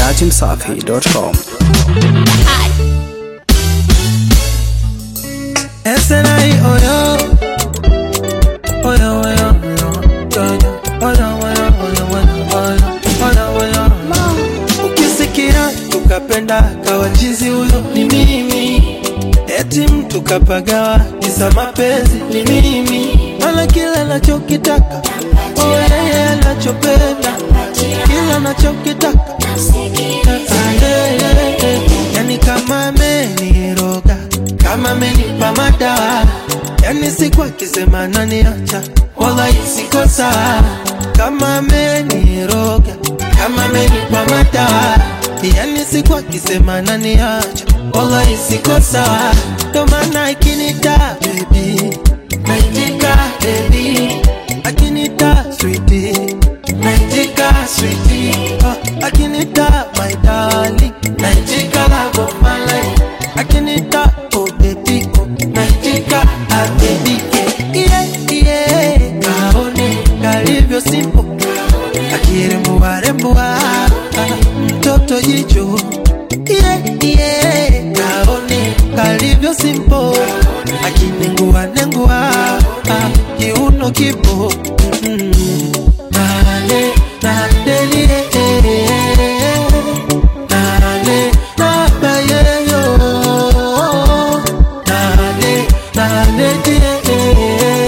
dachimsafi.com. Esenai oyo Oyo oyo oyo Oyo oyo oyo oyo oyo oyo oyo oyo Ukisikia tukapenda kawachizi huyo ni mimi Eti mtu kapagawa kisa mapenzi ni mimi Mana kila nachokitaka Oh yeye anachopenda Kila anachokitaka Ah, yeah, yeah, yeah. Yani kama ameniroga kama amenipa madawa yani siku akisema naniacha wala siko sawa kama ameniroga kama amenipa madawa yani siku akisema naniacha wala siko sawa ndo maana ikinita baby naitika baby akinita sweetie naitika sweetie oh, akinita my darling naitika love of my life akinita oh baby oh naitika ah baby yeah yeah kaone kalivyo simple akirembua rembua mtoto jicho yeah yeah kaone kalivyo simple akinengua nengua ah, kiuno kipo mm. nale nadelie nale nabayeyo nale naledie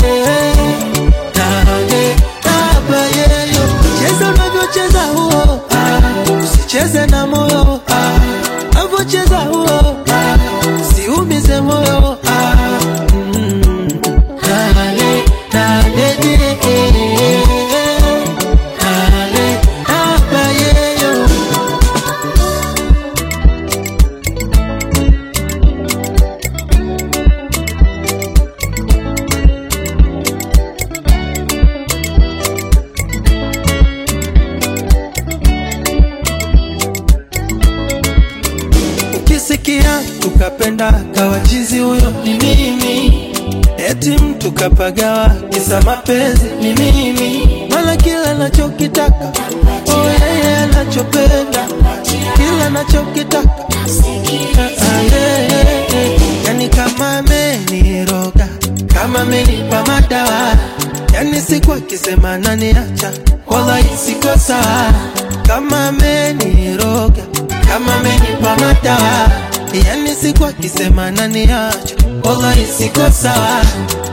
nale nabayeyo cheza unavyocheza huo ah, usicheze na moyo ah, unavyocheza huo ah, usiumize moyo ah, mm, nale naledie nale nabayeyo ukisikia tukapenda kawachizi huyo ni mimi eti mtu kapagawa kisa mapenzi ni mimi mala kila nachokitaka oh yeye anachopenda kila nachokitaka Ah, yeah, yeah, yeah. yani kama ameniroga kama amenipa madawa yani siku akisema naniacha wala siko sawa kama ameniroga kama amenipa madawa yani siku akisema naniacha wala siko sawa